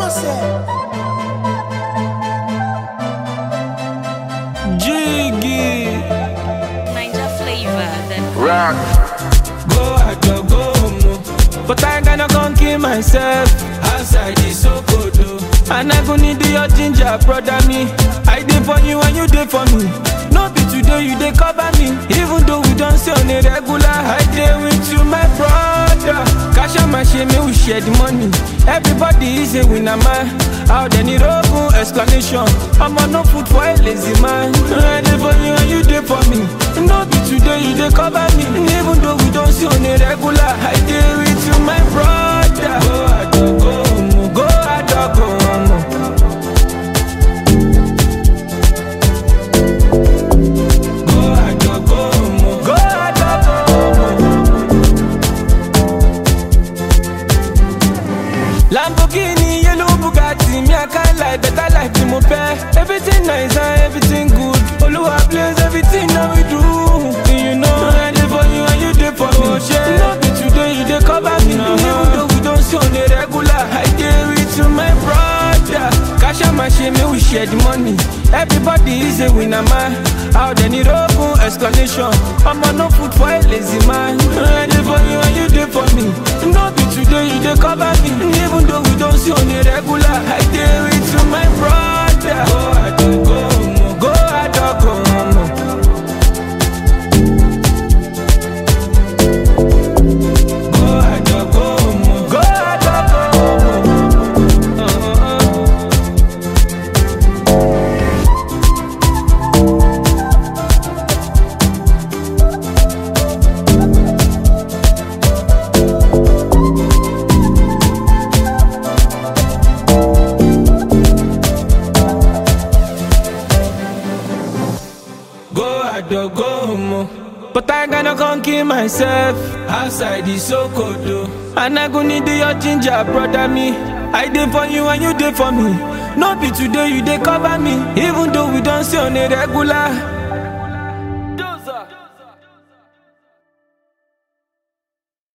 Jiggy. Ninja flavor. Then Rock. Go out, go, go home. oh. But I gonna come kill myself outside the Sokoto. And I go need your ginger, brother me. I did for you and you did for me. No be today you dey cover me. Even though we don't see on a regular, I dey with you, my brother. Cash out my shame, we share the money. Everybody is a winner, man. Out there need open explanation. I'm on no food for a lazy man. I dey for you and you dey for me. No be today you dey cover me. Even though we don't see on a regular, I dey with you, my brother. Go ado, go home, go ado, go home. Go ado, go home, go ado, go home. Lamborghini, yellow Bugatti, me I can't lie, better life ni mo fẹ́. Everything nice and everything good. Olúwa bless everything that we do. You know I dey for you and you dey for me. No be today you dey cover me. Even though we don't see on a regular, I dey with you, my brother. Cash out my shame, make we share the money. Everybody is a winner, man. Out there need open explanation. I'm on no food for a lazy man. I dey for you and you dey for me. No be today you dey cover me. Even though we don't see on a regular, I dey with you, my brother. Go ado, go home, go ado, go home. Go ado, go home, go ado, go home. Uh-uh. Go ado, go home. But I gonna come kill myself outside the Sokoto. And I go need your ginger, brother me. I did for you and you did for me. No be today you dey cover me. Even though we don't see on a regular.